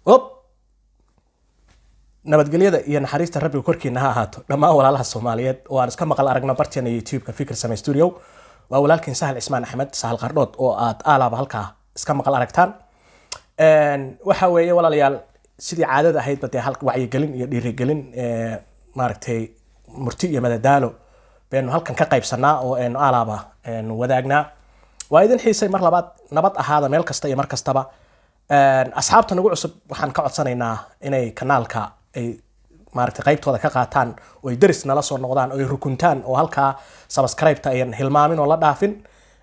op nabadgelyada iyo naxariista rabbiga korkiina ha ahaato dhammaan walaalaha soomaaliyeed oo aan iska maqal aragno barteena youtube-ka fikir same studio waa walaalkiin sahal cismaan axmed sahal qardhood oo aad aalaaba halkaa iska maqal aragtaan waxa weeye walaalayaal sidii caadada ahaydba dee hal wacyigelin iyo dhiirigelin maaragtay murti iyo madadaalo baynu halkan ka qaybsanaa oo aynu aalaaba wadaagnaa waa idin xiisay mar labaad nabad ahaada meel kasta iyo mar kastaba asxaabta nagu cusub waxaan ka codsanaynaa inay kanaalka ay maaragtay qaybtooda ka qaataan oo ay deris nala soo noqdaan oo ay rukuntaan oo halkaa subscribe-ta ayan hilmaamin oo la dhaafin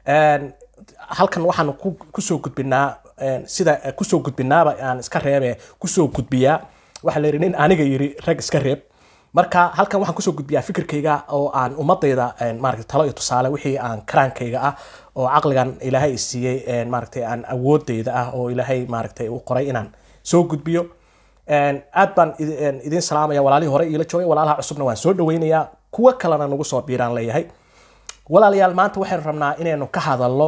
halkan waxaan kusoo gudbinaa sida kusoo gudbinaaba aan iska reebe kusoo gudbiyaa waxaa la yidhi nin aniga yiri rag iska reeb marka halkan waxaan kusoo gudbiyaa fikirkayga oo aan ummadayda maaragtay talo iyo tusaale wixii aan karaankayga ah oo caqligan ilaahay siiyey maaragtay aan awoodayda ah oo ilaahay maaragtay u qoray inaan soo gudbiyo aad baan idin salaamaya walaalihii hore iila joogay walaalaha cusubna waan soo dhaweynayaa kuwo kalena nagu soo biiraan leeyahay walaalayaal maanta waxaynu rabnaa inaynu ka hadalno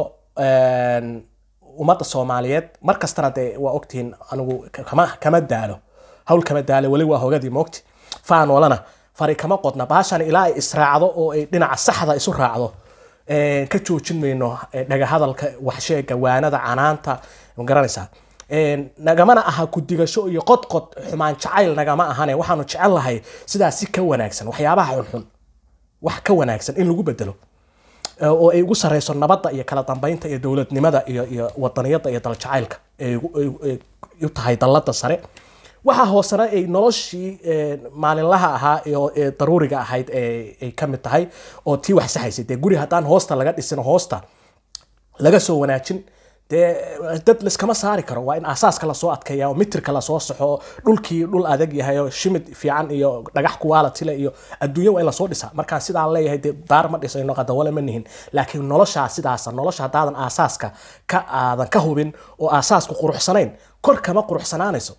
ummadda soomaaliyeed mar kastana dee waa ogtihiin anigu kama kama daalo hawl kama daalo weli waa hogadii moogti faanoolana fari kama qodna baashan ilaa ay israacdo oo ay dhinaca saxda isu raacdo ka joojin mayno dhagahadalka waxsheega waanada canaanta ma garanaysaa nagamana aha kudigasho iyo qodqod xumaan jacayl nagama ahane waxaanu jecel lahay sidaas si ka wanaagsan waxyaabaha xunxun wax ka wanaagsan in lagu bedelo oo ay ugu sareyso nabadda iyo kala dambeynta iyo dowladnimada iyo iyo wadaniyadda iyo daljacaylka ay u tahay dallada sare waxaa hoosena ay noloshii maalinlaha ahaa ee daruuriga ahayd ay ka mid tahay oo tii wax saxaysay dee guri haddaan hoosta laga dhisin hoosta laga soo wanaajin dee dad laskama saari karo waa in asaaska lasoo adkeeya oo mitirka lasoo saxo dhulkii dhul adag yahay oo shimid fiican iyo dhagax kuwaalatile iyo adduunya waa in lasoo dhisa markaan sidaan leeyahay dee daar ma dhisayno qadawale ma nihin laakiin noloshaa sidaasa nolosha haddaadan aasaaska ka aadan ka hubin oo aasaasku quruxsanayn kor kama quruxsanaanayso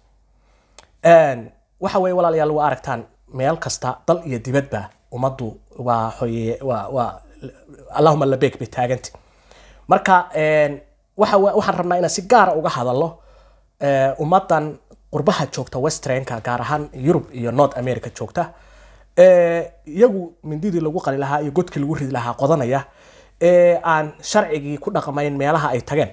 waxa weye walaalayaal waa aragtaan meel kasta dal iyo dibadba ummaddu waa hoye waa waa allahuma labeeg bay taaganta marka waxa waxaan rabnaa inaan si gaara uga hadalno ummaddan qurbaha joogta westrenka gaar ahaan yurub iyo north america joogta iyagu mindidii lagu qali lahaa iyo godkii lagu ridi lahaa qodanaya ee aan sharcigii ku dhaqmayn meelaha ay tageen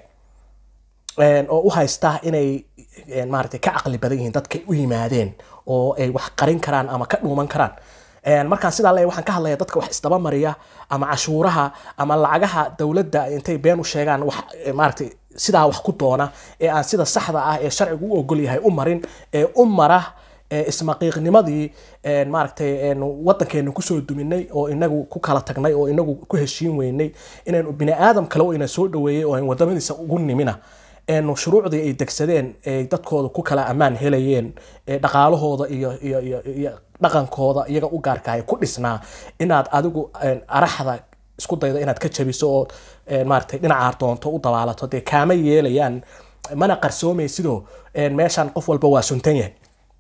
oo u haysta inay maaragtay ka caqli badan yihiin dadkay u yimaadeen oo ay wax qarin karaan ama ka dhuuman karaan markaan sidaa leeyahay waxaan ka hadlaya dadka wax isdaba mariya ama cashuuraha ama lacagaha dowladda intay been u sheegaan wax maaragtay sidaa wax ku doona ee aan sida saxda ah ee sharcigu u ogol yahay u marin ee u mara ismaqiiqnimadii maaragtay wadankeenu kusoo duminay oo inagu ku kala tagnay oo inagu ku heshiin weynay inaynu bini aadam kale oo ina soo dhaweeyey oo aan wadamadiisa ugu nimina enu shuruucdii ay degsadeen ay dadkooda ku kala ammaan helayeen dhaqaalahooda iyo iyo iyo iyo dhaqankooda iyaga u gaarkahay ku dhisnaa inaad adigu araxda isku daydo inaad ka jabiso oo maaragtay dhinacaar doonto u dabaalato dee kaama yeelayaan mana qarsoomaysidoo meeshan qof walba waa suntan yahay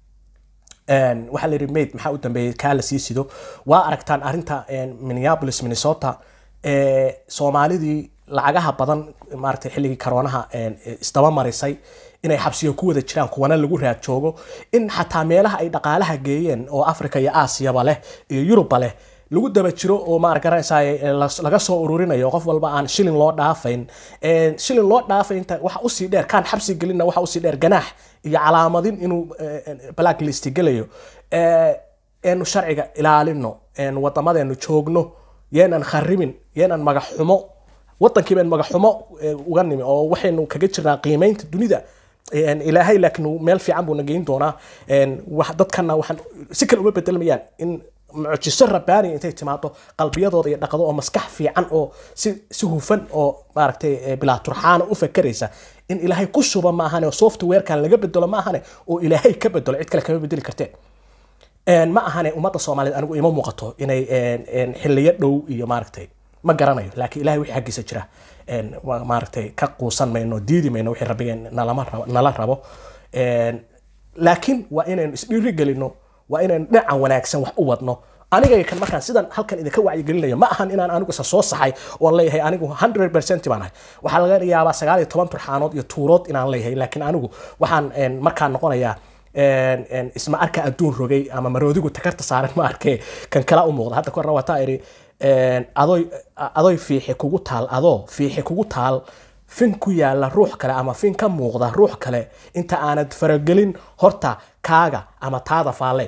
waxaa la yidhi maid maxaa u dambeeyey kaa la sii sido waa aragtaan arrinta minneapolis minnesota soomaalidii lacagaha badan maaragtay xilligii karoonaha isdaba marisay inay xabsiyo ku wada jiraan kuwana lagu raad joogo in xataa meelaha ay dhaqaalaha geeyeen oo africa iyo aasiyaba leh iyo yurubba leh lagu daba jiro oo ma garanaysaa laga soo ururinayo qof walba aan shilin loo dhaafayn shilin loo dhaafaynta waxa usii dheer kaan xabsi gelinna waxa usii dheer ganaax iyo calaamadin inuu black list gelayo eenu sharciga ilaalino wadamadeenu joogno yeenan kharibin yeenan magaxumo wadankii baan magaxumo uga nimi oo waxaynu kaga jirnaa qiimeynta dunida ilaahay laakiin meel fiican buu nageyn doonaa dadkana waxaan si kale uma bedelmayaan in mucjiso rabbaaniya intay timaado qalbiyadooda iyo dhaqdo oo maskax fiican oo si si hufan oo maaragtay bilaa turxaana u fakeraysa in ilaahay ku shuba maahane oo softwarekan laga bedelo maahane oo ilaahay ka bedelo cid kale kama bedeli karteen ma ahane ummadda soomaaliyeed anigu ima muuqato inay xiliyo dhow iyo maaragtay ma garanayo laakiin ilahay wixii xaggiisa jira maaragtay ka quusan mayno diidi mayno wixii rabbigeen nalama rabo nala rabo laakiin waa inaynu isdhiiri gelino waa inaynu dhinaca wanaagsan wax u wadno aniga kan markaan sidan halkan idinka wacyigelinayo ma ahan inaan anigu isa soo saxay oon leeyahay anigu 100 percent baan ahay waxaa laga yaabaa sagaal iyo toban turxaanood iyo tuurood inaan leeyahay laakiin anigu waxaan een, markaan noqonayaa een, een, isma arka adduun rogay ama maroodigu takarta saaran ma arkee kan kala u muuqda hadda korna wataa iri een, adoy adoy fiixi kugu taal adoo fiixi kugu taal fin ku yaala ruux kale ama fin ka muuqda ruux kale inta aanad faragelin horta kaaga ama taada faalle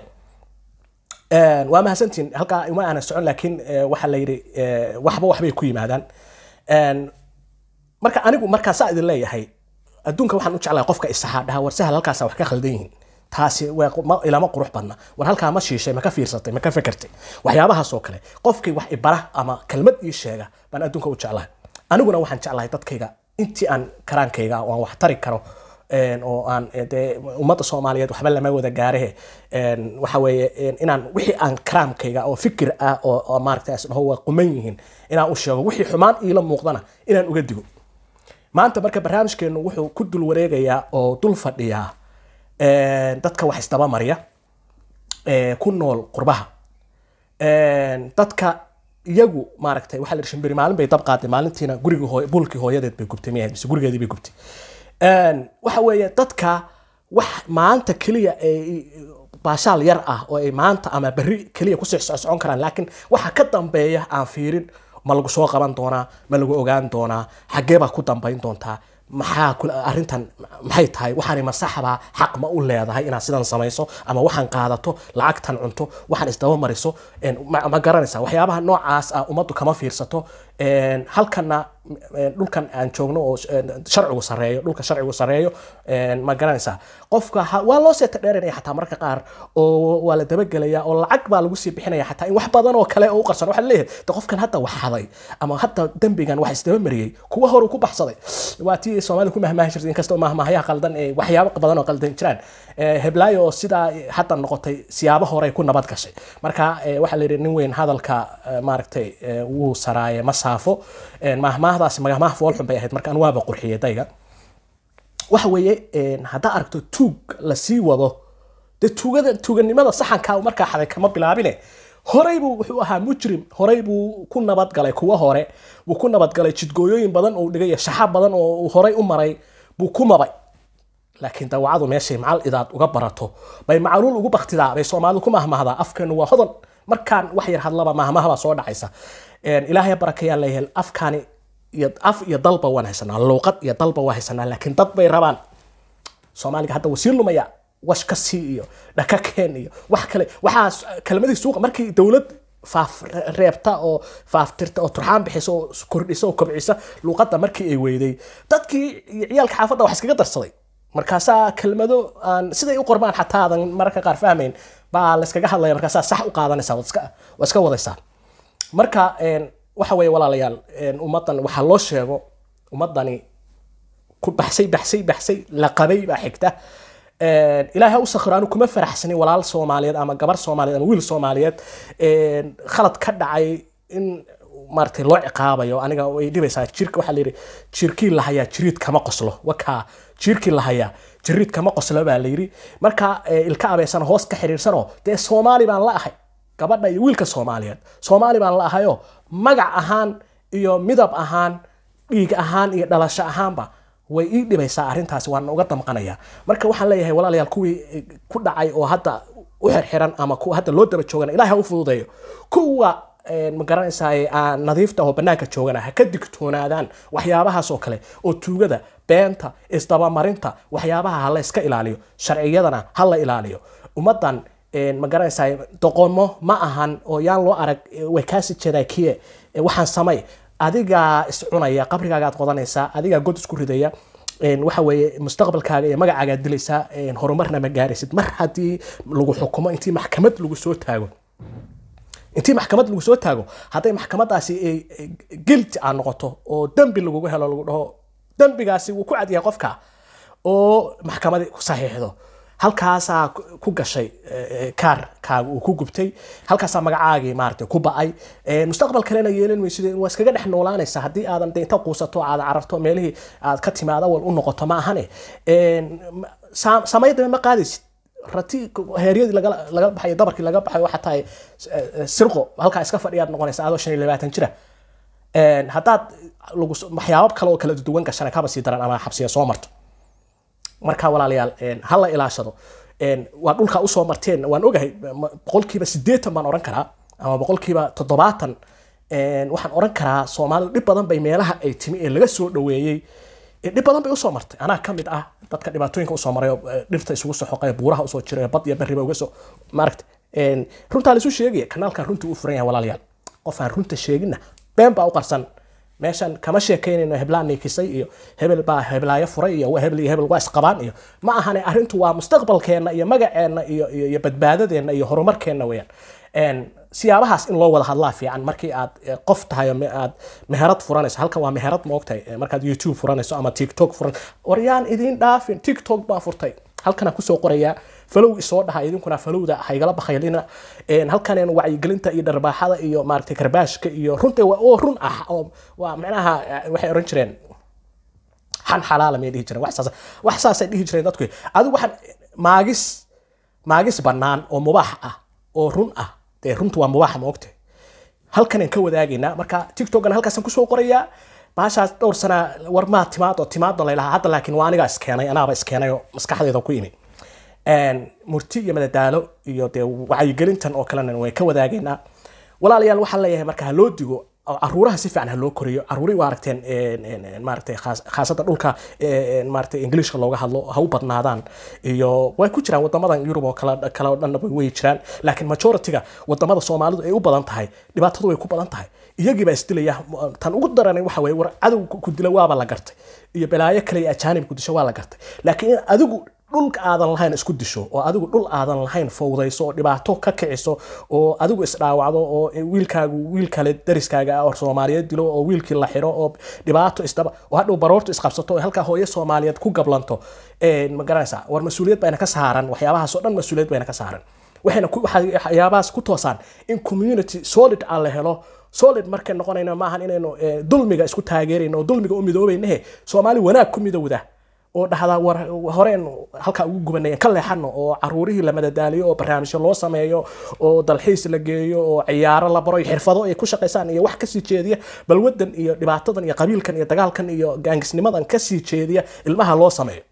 Een, waa mahadsantiin halkaa uma aanan socon laakiin eh, waxaa la yidhi eh, waxba waxbay ku yimaadaan Een, marka anigu markaa saa idin leeyahay adduunka waxaan u jeclahay qofka isaxaa dhaha war sahal halkaasa wax ka khaldan yihiin taasi waa qu- ma- ilama qurux badna war halkaa ma shiishay ma ka fiirsatay ma ka fekertay waxyaabahaas oo kale qofkii wax ibara ama kelmad ii sheega baan adduunka u jeclahay aniguna waxaan jeclahay dadkayga intii aan karaankayga oo aan wax tari karo een, oo aan eh, dee ummadda soomaaliyeed waxba lama wada gaarahe een, waxa weeye een, inaan wixii aan karaamkayga oo fikir ah oo oo maaragtay as dhaho waa quman yihiin inaan u sheego wixii xumaan iila muuqdana inaan uga digo maanta marka barnaamijkeenu wuxuu ku dul wareegayaa oo dul fadhiyaa een, dadka wax isdaba marya ee, ku nool qurbaha Een, dadka iyagu maaragtay waxaa la yidhi shimbiri maalin bay dab qaaday maalintiina guriga hooy buulkii hooyadeed bay gubtay miyahayd mise gurigeedii bay gubtay Een, waxa weeye dadka wax maanta keliya ay baashaal yar ah oo ay maanta ama berri keliya ku socon karaan laakiin waxa ka dambeeya aan fiirin ma lagu soo qaban doonaa ma lagu ogaan doonaa xaggee baa ku dambayn doontaa maxaa kula- arrintan maxay tahay waxaani masaxbaa xaq ma u leedahay inaad sidan samayso ama waxaan qaadato lacagtan cunto waxaan isdaba mariso een, ma ma garanaysaa waxyaabaha noocaas ah ummaddu kama fiirsato een, halkana een, dhulkan aan joogno oo een, sharcigu sareeyo dhulka sharcigu sareeyo een, ma garanaysaa qofka ha- waa loo seeta dheerinaya xataa marka qaar oo waa la dabagelaya oo lacag baa lagu sii bixinaya xataa in wax badan oo kale oo u qarsan waxaa leeyahay de qofkan hadda wax haday ama hadda dembigan wax isdaba mariyey kuwa hore ku baxsaday waa tii soomaaliya ku mahmaahi jirtay inkastoo mahmaahayaha qaldan ee waxyaabo badan oo qaldan jiraan Eh, heblaayo oo sidaa hadda noqotay siyaabo hore ku nabad gashay marka eh, waxaa la yidhi nin weyn hadalka eh, maaragtay eh, wuu saraaye ma saafo Eh, mahmaahdaasi magamaah foolxun bay ahayd marka an waaba qurxiyay dayga waxa weeye een, haddaa aragto tuug la sii wado dee tuugada tuuganimada saxanka uu markaa xaday kama bilaabine horey buu wuxuu ahaa mujrim horey buu ku nabadgalay kuwa hore buu ku nabadgalay jidgooyooyin badan oo dhigay shaxa badan oo uu horey u maray buu ku mabay laakiin dawacadu meeshay macal idaad uga barato bay macaluul ugu baktidaa bay soomaalidu ku mahmahdaa afkeenu waa hodan markaan wax yar hadlaba mahmahbaa soo dhacaysa Een, ilaahay barakayaan leeyahay afkaani iyo af iyo dalba waan haysanaa luuqad iyo dalba waa haysanaa laakiin dad bay rabaan soomaaliga hadda wasiir lumaya wash ka sii iyo dhaka keen iyo wax kale waxaa kelmadii suuqa markii dowlad faaf reebta oo faaftirta oo turxaan bixisa oo kordhisa oo kobcisa luuqadda markii ay weyday dadkii iyo ciyaalka xaafadda wax iskaga darsaday markaasaa kelmado aan siday u qormaan xataa aadan mararka qaar fahmayn baa la iskaga hadlaya markaasaa sax u qaadanaysaa waad iska waad iska wadaysaa marka een, waxa weeye walaalayaal een, ummaddan waxaa loo sheego ummaddani ku baxsay baxsay baxsay la qabay baa xigta Een, ilaahay ha u sakhiro anu kuma faraxsanin walaal soomaaliyeed ama gabar soomaaliyeed ama wiil soomaaliyeed een, khalad ka dhacay in maaragtay loo ciqaabayo aniga way dhibaysaa jirka waxaa layidhi jirkii lahayaa jiriid kama qoslo wakaa jirkii lahayaa jiriid kama qoslo baa layidhi marka eh, ilka abeysana hoos ka xiriirsanoo dee soomaali baan la ahay gabadha iyo wiilka soomaaliyeed soomaali baan la ahayo magac ahaan iyo midab ahaan dhiig ahaan iyo dhalasho ahaanba way ii dhibaysaa arrintaasi waan uga damqanaya marka waxaan leeyahay walaalayaal kuwii eh, ku dhacay oo hadda u xirxiran ama kuwa hadda loo daba joogana ilaah ha u fududeeyo kuwa eh, ma garanaysaa aan nadiifta oo banaanka joogana ha ka digtoonaadaan waxyaabahaas oo kale oo tuugada beenta isdabamarinta waxyaabaha ha la iska ilaaliyo sharciyadana ha la ilaaliyo ummaddan een, ma garanaysaa doqomo ma ahan oo yaan loo arag eh, way kaasi jeedaa kiye eh, waxaan samay adigaa iscunaya qabrigaagaad qodanaysaa adigaa god isku ridaya een, waxa weeye mustaqbalkaaga iyo magacaagaad dilaysaa een, horumarna ma gaaraysid mar haddii lagu xukumo intii maxkamad lagu soo taago intii maxkamad lagu soo taago hadday maxkamadaasi ay ay guilty aa noqoto oo dembi lagugu helo lagu dhaho dembigaasi wuu ku cadyahay qofka oo maxkamadi ku saxiixdo halkaasaa ku- ku gashay eh, eh, kaarkaaga uu ku gubtay halkaasaa magacaagii maaragtay ku ba'ay Eh, mustaqbal kalena yeelan maysid waa iskaga dhex noolaanaysa haddii aadan de inta quusato aad cararto meelihii aad ka timaada wal u noqoto ma ahane Een, ma- saa- samaydaba ma qaadaysid rati heeryadii laga laga baxay dabarkii laga baxay waxa tahay eh, sirqo halkaa iska fadhiyaad noqonaysa adoo shan iyo labaatan jira Een, haddaad lagu so- waxyaabo kale oo kala duwan gashana kaba sii daran ama xabsiya soo marto marka walaalayaal een, ha la ilaashado Een, waa dhulka usoo marteen waan ogahay ma- boqolkiiba sideetan baan oran karaa ama boqolkiiba toddobaatan Een, waxaan oran karaa soomaalidu dhib badan bay meelaha ay timi ee laga soo dhoweeyey ee dhib badan bay usoo martay anaa ka mid ah dadka dhibaatooyinka usoo maray oo eh, dhirta isugu soo xoqay buuraha usoo jiray bad iyo berriba uga soo maaragta Een, runtaa laisu sheegaya kanaalkan runtii u furan yahay walaalayaal qof aan runta sheeginna been baa u qarsan meeshan kama sheekaynayno heblaan niikisay iyo hebel baa heblaayo furay iyo hebel iyo hebel waa isqabaan iyo ma ahane arrintu waa mustaqbalkeenna iyo magaceenna iyo iyo iyo badbaadadeenna iyo horumarkeenna weeyaan Een, siyaabahaas in loo wada hadlaa fiican markii aad eh, qof tahay oo me- aad meherad furanayso halkan waa meherad ma ogtahay Eh, markaad youtube furanayso ama tiktok furan waryaan idiin dhaafin tiktok baa furtay halkana kusoo qorayaa falow isoo dhaha idinkuna falowda haygala bakhaylina Een, halkaneen wacyigelinta iyo dharbaaxada iyo maaragtay karbaashka iyo runta waa oo run ah oo waa macnaha eh, waxay oran jireen xan xalaala may dhihi jireen wax saas wax saasay dhihi jireen dadku adigu waxaan maagis maagis bannaan oo mubaax ah oo run ah dee runtu waa mubaax ma ogtahay halkanaan ka wadaagaynaa marka tiktokana halkaasaan kusoo qorayaa baashaas dhowr sana war maa timaad oo timaadda laylahaa hadda laakiin waa anigaa iskeenay anaaba iskeenay oo maskaxdayda ku imi Een, murti iyo madadaalo iyo dee wacyigelintan oo kalena way ka wadaagaynaa walaalayaal waxaan leeyahay marka ha loo digo oo caruuraha si fiican ha loo koriyo caruuri waa aragteen een, een, een, maaragtay khaas- khaasada dhulka een, maaragtay ingiliishka looga hadlo ha u badnaadaan iyo way ku jiraan wadamadan yurub oo kale kale oo dhanna way jiraan laakiin majority-ga wadamada soomaalidu ay u badan tahay dhibaatadu way ku badan tahay iyagii baa isdilaya tan ugu daranay waxa weye war cadow ku dila waaba la gartay iyo balaayo kale iyo ajaanib ku disho waa la gartay laakiin in adigu dhulka aadan lahayn isku disho oo adigu dhul aadan lahayn fowdayso oo dhibaato ka kiciso oo adigu isdhaawacdo oo wiilkaagu wiil kale dariskaaga ah oo soomaaliyeed dilo oo wiilkii la xiro oo dhibaato isdaba oo hadhow baroortu isqabsato oo halkaa hooyo soomaaliyeed ku gablanto Een, ma garanaysaa war mas-uuliyad bayna ka saaran waxyaabahaas oo dhan mas-uuliyad bayna ka saaran waxayna ku- waxaa- waxyaabahaas ku toosaan in community solid ah la helo solid markay noqonayna maahan inaynu eh, dulmiga isku taageerayno oo dulmiga u midoobaynahe soomaali wanaag ku midowda oo dhahdaa war horeen halkaa ugu gubanay ka leexano oo caruurihii la madadaaliyo oo barnaamijyo loo sameeyo oo dalxiis la geeyo oo ciyaaro la baro iyo xirfado ay ku shaqaysaan iyo wax kasii jeediya balwadan iyo dhibaatadan iyo qabiilkan iyo dagaalkan iyo gaangisnimadan kasii jeediya ilmaha loo sameeyo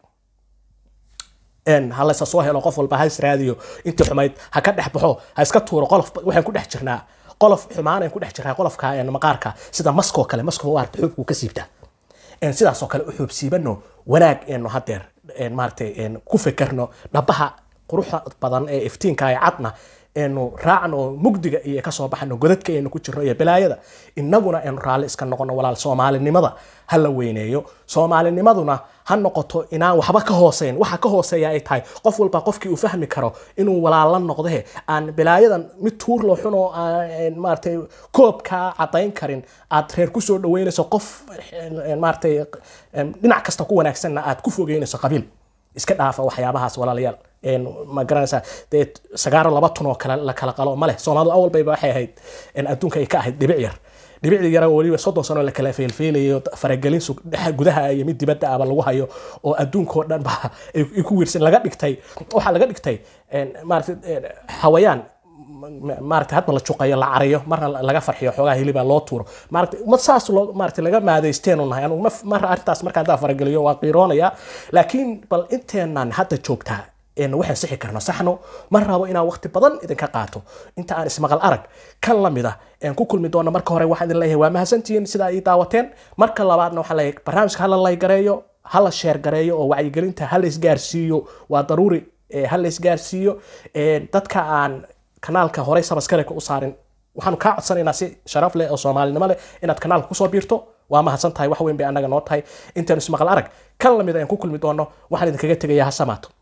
een ha laysa soo helo qof walba ha israadiyo intii xumayd ha ka dhex baxo ha iska tuuro qolof waxaan ku dhex jirnaa qolof xumaan aan ku dhex jirnaa qolofka een maqaarka sida maskoo kale maskoo waarta xuubku ka siibtaa een sidaasoo kale u xuubsiibano wanaag eenu hadeer een maaragtay een ku fekerno dhabaha quruxda badan ee iftiinka ee cadna eenu raacno oo mugdiga iyo kasoo baxno godadka aynu ku jirno iyo balaayada innaguna aynu raalli iska noqono walaal soomaalinimada ha la weyneeyo soomaalinimaduna ha noqoto inaan waxba ka hooseyn waxa ka hooseeya ay tahay qof walba qofkii uu fahmi karo inuu walaal la noqdahe aan balaayadan mid tuur loo xun oo aan maaragtay koobkaa cadayn karin aad reer kusoo dhaweynayso qof een, maaragtay een, dhinac kasta ku wanaagsanna aad ku fogeynayso qabiil iska dhaafa waxyaabahaas walaalayaal een, ma garanaysaa dee sagaaro laba tun oo kale la kala qalo ma leh soomaalidu awal bayba waxay ahayd een, adduunka ay ka ahayd dhibic yar dhibicdii yara weliba soddon sano la kala feelfeelayo faragelin sug- dhexa gudaha iyo mid dibadda aba lagu hayo oo adduunkao dhan ba ay ay ku wiirsan laga dhigtay waxaa laga dhigtay een, maaragtay een, xawayaan ma- maaragtay hadba la juqayo la carayo marna la- laga farxiyo xoogaa hiliba loo tuuro maaragtay ummad saas loo maaragtay laga maadaysteenu nahay anugu ma- mar arrintaas markaan daa farageliyo waa qiiroonaya laakiin bal inteenan hadda joogtaa een waxaan sixi karno saxno ma rabo inaan waqti badan idinka qaato inta aan ismaqal arag kan la mid ah een ku kulmi doono marka hore waxaan idin leeyahay waa mahadsantihiin sida ay ii daawateen marka labaadna waxaan leeyahay barnaamijka hala laygareeyo hala sheer gareeyo oo wacyigelinta hala isgaarsiiyo waa daruuri ee hala isgaarsiiyo een dadka aan kanaalka horey sabaskareka u saarin waxaanu kaa codsanaynaa si sharaf leh oo soomaalinimo leh inaad kanaalka kusoo biirto waa mahadsan tahay wax weyn bay annaga noo tahay intaanu ismaqal arag kan lamid ayaan ku kulmi doono waxaan idinkaga tegayaa ha samaato